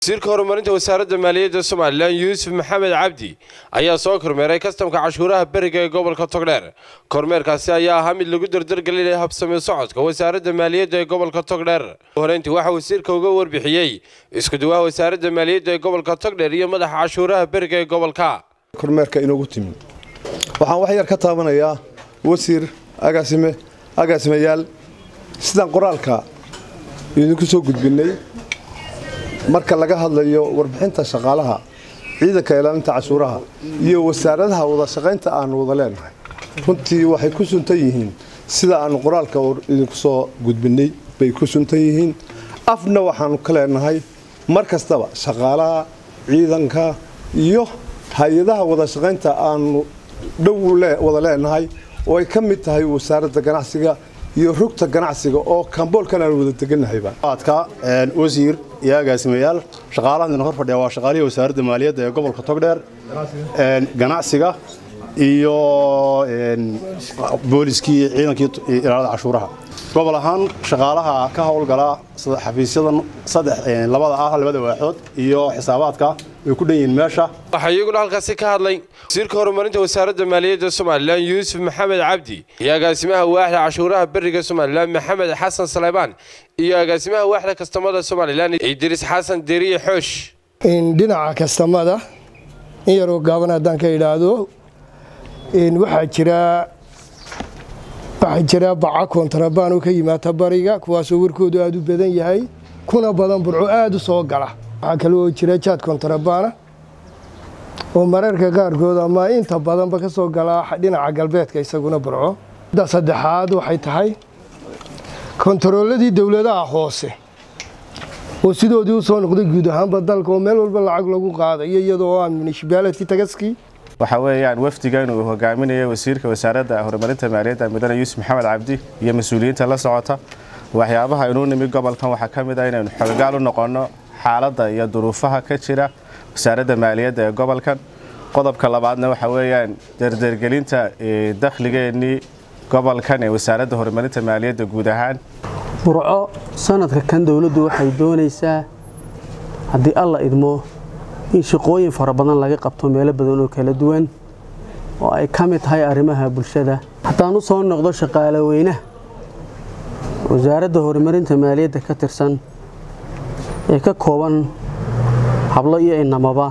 wasiirka horumarinta wasaaradda maaliyadda somalilan yuusuf maxamed cabdi ayaa soo kormeeray kastamka cashuuraha beriga ee gobolka togdheer kormeerkaasi ayaa ahaa mid lagu dardargelinaya habsami socodka wasaaradda maaliyadda ee gobolka togdheer horeyntii waxaa wasiirka uga warbixiyey iskuduwaha wasaaradda maaliyadda ee gobolka togdheer iyo madaxa cashuuraha beriga ee gobolka kormeerka inoogu timid waxaan wax yar ka taabanayaa wasiir agaasime agaasimayaal sidaan qoraalka idinku soo gudbinay marka laga hadlayo warbixinta shaqaalaha ciidanka ilaalinta cashuuraha iyo wasaaradaha wada shaqaynta aanu wada leenahay runtii waxay ku suntan yihiin sida aanu qoraalka idinku soo gudbinay bay ku suntan yihiin afna waxaanu ka leenahay mar kastaba shaqaalaha ciidanka iyo hay-adaha wada shaqaynta aanu dhow wada leenahay oo ay ka mid tahay wasaaradda ganacsiga iyo rugta ganacsiga oo kamboolkan aan wada deganahayba adka wasiir iyo agaasimayaal shaqaalahan hor fadhiya waa shaqaalihii wasaaradda maaliyadda ee gobolka togdheer ganacsiga iyo booliskii ciidankii ilaalada cashuuraha gobol ahaan shaqaalaha ka howlgala xafiisyadan saddex labada ah labada waaxood iyo xisaabaadka way ku dhan yihiin meesha waxaa iyaguna halkaasi ka hadlay wasiirka horumarinta wasaaradda maaliyadda somalilan yuusuf maxamed cabdi iyo agaasimaha waaxda cashuuraha beriga somalilan maxamed xasan saleymaan iyo agaasimaha waaxda kastamada somalilan idriis xasan deriye xoosh dhinaca kastamada in yaroo gaaban haddaan ka idhaahdo waxaa jira waxaa jira baca kontarabaan oo ka yimaata bariga kuwaasoo warkoodu aada u badan yahay kuna badan burco aada u soo gala waxaa kale oo jira jaad kontarabaana oo mararka qaarkood ama inta badanba ka soo gala dhinaca galbeedka isaguna burco da saddexaad waxay tahay kontarooladii dowladaha hoose oo sidoodii u soo noqday guud ahaanba dalka oo meel walba lacag lagu qaadayo iyadoo aan munishibaalitii tagaskii waxa weeyaan wafdigan uu hogaaminayo wasiirka wasaaradda horumarinta maaliyadda mudane yuusuf maxamed cabdi iyo mas-uuliyiinta la socota waxyaabaha inuu nimi gobolkan waxaa ka mid ah inaynu xoogaal u noqonno xaaladda iyo duruufaha ka jira wasaaradda maaliyadda ee gobolkan qodobka labaadna waxa weeyaan dardargelinta dakhligeennii gobolkan ee wasaaradda horumarinta maaliyadda guud ahaan burco sanadka kan dowladdu waxay doonaysaa haddii alla idmo in shaqooyin fara badan laga qabto meelo badan oo kala duwan oo ay ka mid tahay arrimaha bulshada haddaan u soo noqdo shaqaale weynaha wasaaradda horumarinta maaliyadda ka tirsan ee ka kooban hablo iyo inamaba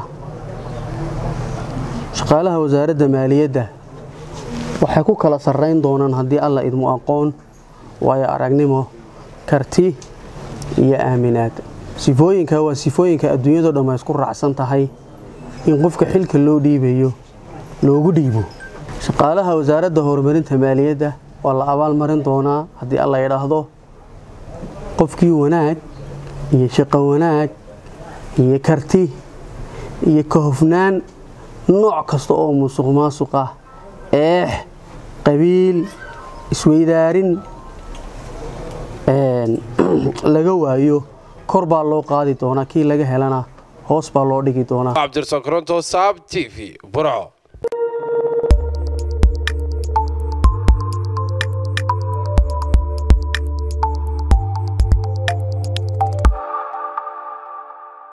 shaqaalaha wasaaradda maaliyadda waxay ku kala sarrayn doonaan haddii alla idmo aqoon waayo aragnimo karti iyo aaminaad sifooyinka waa sifooyinka adduunyado dhamma isku raacsan tahay in qofka xilka loo dhiibayo loogu dhiibo shaqaalaha wasaaradda horumarinta maaliyadda waa la abaalmarin doonaa haddii alla idhaahdo qofkii wanaag iyo shaqo wanaag iyo karti iyo kahofnaan nooc kasta oo musuq maasuq ah eex qabiil isweydaarin laga waayo kor baa loo qaadi doonaa kii laga helana hoos baa loo dhigi doonaa cabdirsan koronto saab t v burco